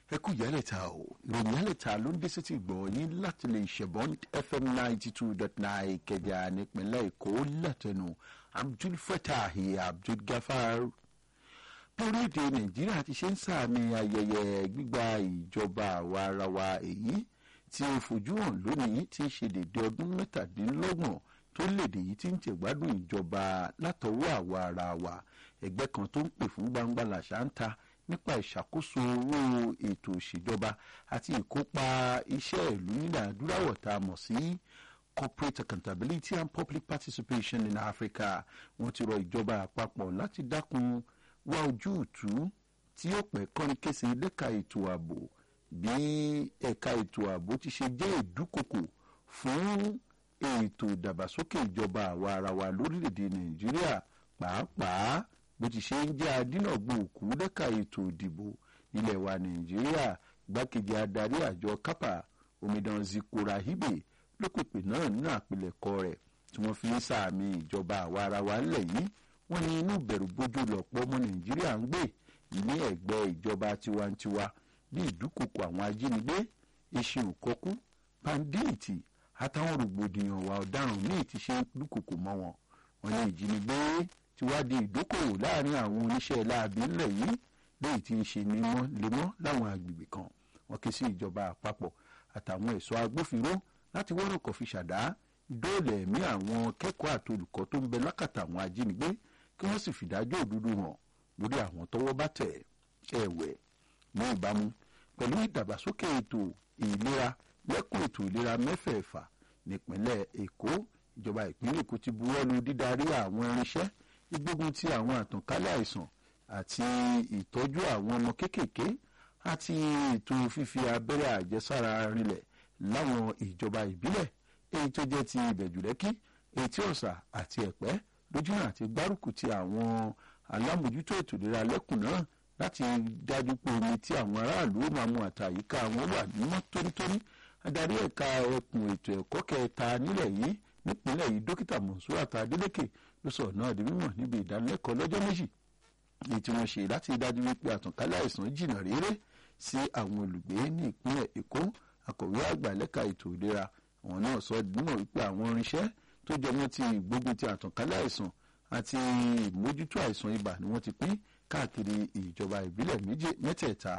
ẹ kú ìyálẹ̀ta o ìròyìn ìyálẹ̀ta ló ń dé sétí gbọ̀ yín láti lè ṣẹ̀bọ́n fm ninety two dot nine ìkẹjà nípínlẹ̀ èkó látẹnu abdul fatah abdul gafar bí orílẹ̀-èdè nàìjíríà ti ṣe ń sàmì ayẹyẹ gbígba ìjọba àwa ara wa èyí tí ó fojú hàn lónìí tí ń ṣe dédé ọdún mẹ́tàdínlọ́gbọ̀n tó léde yìí tí ń tẹ̀gbádùn ìjọba látọwọ́ àwa ara wa ẹgbẹ́ kan tó ń pè fún gbangba làṣà ń ta nípa ìṣàkóso owó ètò ìṣèjọba àti ìkópa iṣẹ́ ìlú nílẹ̀ adúláwọ̀ tá a mọ̀ sí corporate accountability and public participation in africa wọ́n ti rọ ìjọba àpapọ̀ láti dákun wá ojútùú tí ó pẹ́ kọ́ni kése lẹ́ka ètò ààbò bí ẹ̀ka ètò ààbò ti ṣe jẹ́ ìdúkokò fún ètò ìdàgbàsókè ìjọba àwa ara wa lórílẹ̀‐èdè nàìjíríà pàápàá bó ti ṣe ń jẹ́ adínàgbò òkú lẹ́ka ètò ìdìbò ilẹ̀ wa nàìjíríà gbákejì adarí àjọ kápá omidan zikora hibe ló pèpè náà nínú àpilẹ̀kọ rẹ̀ tí wọ́n fi ń sàmì ìjọba àwa ara wa ńlẹ̀ yìí wọ́n ní inú bẹ̀rù bójú lọ̀pọ̀ ọmọ nàìjíríà ń gbé ní ẹ̀gbẹ́ ìjọba tiwantiwa bí ìdúkokò àwọn ajínigbé eṣin òkọkú pandéètì àtàwọn rògbòdìyàn wà ọ̀daràn míì ti ṣe dúkokò mọ́ wọn wọ́n ní ìjínigbé ti wá di ìdókòwò láàrin àwọn oníṣẹ́ láabi ńlẹ̀ yìí léyìí tí ń ṣe nímọ́ lemọ́ láwọn agbègbè kan wọ́n ké sí ìjọba àpapọ̀ àtàwọn ẹ̀ṣọ́ agbófinró láti wọ́rọ̀kọ̀ fi ṣàdá dóòlà ẹ̀mí àwọn kẹ́kọ̀ọ́ àti olùkọ́ tó ń bẹ lákàtà àwọn ajínigbé kí wọ́n sì fìdájọ́ òdodo hàn lórí àwọn tọwọ́ bá tẹ̀ ẹ̀wẹ̀ ní ìbámu pẹ̀lú ìdàgbàsókè ètò ìlera lẹ́kùn ètò ìlera mẹ́fẹ̀ẹ̀fà nípínlẹ̀ èkó ìjọba ìpínlẹ̀ èkó ti buwọ́lu dídarí àwọn irinṣẹ́ gbígbógun ti àwọn àtànkálẹ̀ àìsàn àti ìtọ́jú àwọn ọmọ kéékèèké àti ètò fífi abẹ́rẹ́ àjẹsára rinlẹ̀ láwọn ìjọba ìbílẹ̀ èyí tó jẹ́ ti ìbẹ̀jùlẹ́kí etí ọ̀sà àti ẹ̀pẹ́ lójúnà àti gbárùkù ti àwọn alámòjútó ètò ìlera lẹ́kùn náà láti dájú pé omi tí àwọn aráàlú máa mu àtàyíká wọn wà nímọ́ tónítóní adarí ẹ̀ka ẹkùn ètò ẹ̀kọ́ kẹta nílẹ̀ yìí nípínlẹ̀ yìí dókítà mọ̀nsúrà tàdélékè ló sọ̀rọ̀ náà di mímọ̀ níbi ìdánilẹ́kọ̀ọ́ lọ́jọ́ méjì èyí tí wọ́n ṣe láti dájú wípé àtànkálẹ̀ àìsàn jìnnà réré sí àwọn olùgbé ní ìpínlẹ̀ èkó akọ̀wé àgbà lẹ́ka ètò ìlera àwọn náà sọ dímọ̀ wípé àwọn irinṣẹ́ tó jọmọ́ ti ìgbógun ti àtànkálẹ̀ àìsàn àti ìmójútó àìsàn ibà ni wọ́n ti pín káàkiri ìjọba ìbílẹ̀ mẹ́tẹ̀ẹ̀ta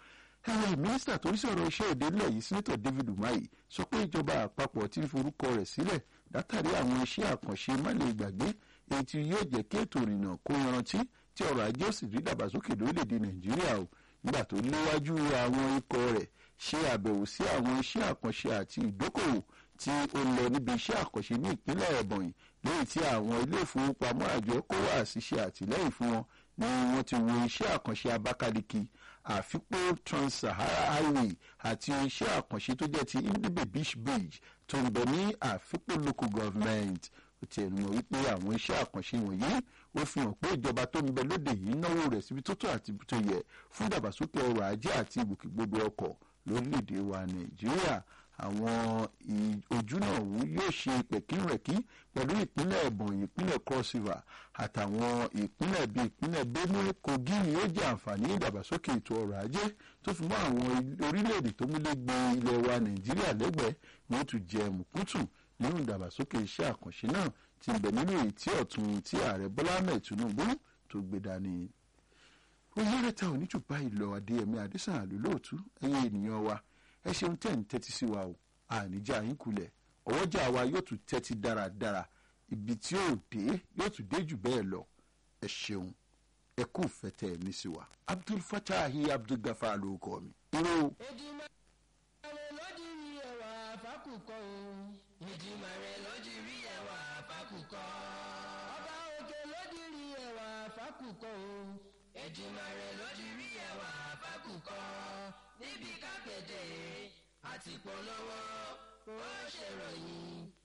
ẹ̀rọ mínísítà tó ń sọ̀rọ̀ iṣẹ́ èdè ńlẹ̀ yìí sínítọ̀ david umahi sọ pé ìjọba àpapọ̀ ti ń forúkọ rẹ̀ sílẹ̀ látàrí àwọn iṣẹ́ àkànṣe má lè gbàgbé èyí tí yóò jẹ́ kí ètò ìrìnnà kó yanrantí tí ọrọ̀ ajé sì rí dàgbàsókè lórílẹ̀‐èdè nàìjíríà o nígbà tó léwájú àwọn ikọ̀ rẹ̀ ṣe àbẹ̀wò sí àwọn iṣẹ́ àkànṣe àti ìdókòwò tí ó lọ níbi iṣẹ́ àkànṣe ní ìpínlẹ̀ ẹ̀bọ̀nyì lẹ́yìn tí àwọn ilé ìfowópamọ́ àjọ kó wá ṣiṣẹ́ àtìlẹ́yìn fún wọn ni wọ́n ti wo iṣẹ́ àkànṣe abakaliki àfipó trans-sahara highway àti iṣẹ́ àkànṣe tó jẹ́ ti indibe beach bridge tó ń bẹ ní àfipó local government ó ti ẹnu mọ̀ wípé àwọn iṣẹ́ àkànṣe wọ̀nyí ó fi hàn pé ìjọba tó ń bẹ lóde yìí náwó rẹ̀ síbi tó tó àti tó yẹ fún ìdàgbàsókè ọrọ̀ ajé àti ìgbòkègbodò ọkọ̀ lórílẹ̀‐èdè wa nàìjíríà àwọn ojú náà wú yóò ṣe pẹ̀kínrẹ̀kí pẹ̀lú ìpínlẹ̀ ẹ̀bọ̀n ìpínlẹ̀ cross river àtàwọn ìpínlẹ̀ bíi ìpínlẹ̀ benue kogi ni ó jẹ́ àǹfààní ìdàgbàsókè ètò ọrọ̀ ajé tó fi mọ́ àwọn orílẹ̀-èdè tó múlẹ̀ gbé ilẹ̀ wa nàìjíríà lẹ́gbẹ̀ẹ́ ni ó tún jẹ mùkútù nínú ìdàgbàsókè iṣẹ́ àkànṣe náà ti bẹ̀ nínú èyí tí ọ̀tún tí ààrẹ bọ́lá ahmed tinubu tó gbé dání. oyèrè ta ò ní jù báyìí lọ adéyẹmí adésàn àlùlóòtú ẹ̀yìn ènìyàn wa ẹ ṣeun tẹ́ ń tẹ́tí sí wa o àníjà yín kulẹ̀ ọwọ́jà wa yóò tún tẹ́tí dáradára ibi tí yóò dé yóò tún dé jù bẹ́ẹ̀ lọ ẹ ṣeun ẹ kú fẹ́tẹ́ ní sí wa abdul fatahi abdul gafar ló kọ́ mi. irú. Èdìmàrè lójú rí ẹwà fákùkọ o. Èdìmàrè lójú rí ẹwà fákùkọ. Ọba òkè lójú rí ẹwà fákùkọ o. Èdìmàrè lójú rí ẹwà fákùkọ. Níbi kápẹ́tẹ̀ àti polówó ó ṣèròyìn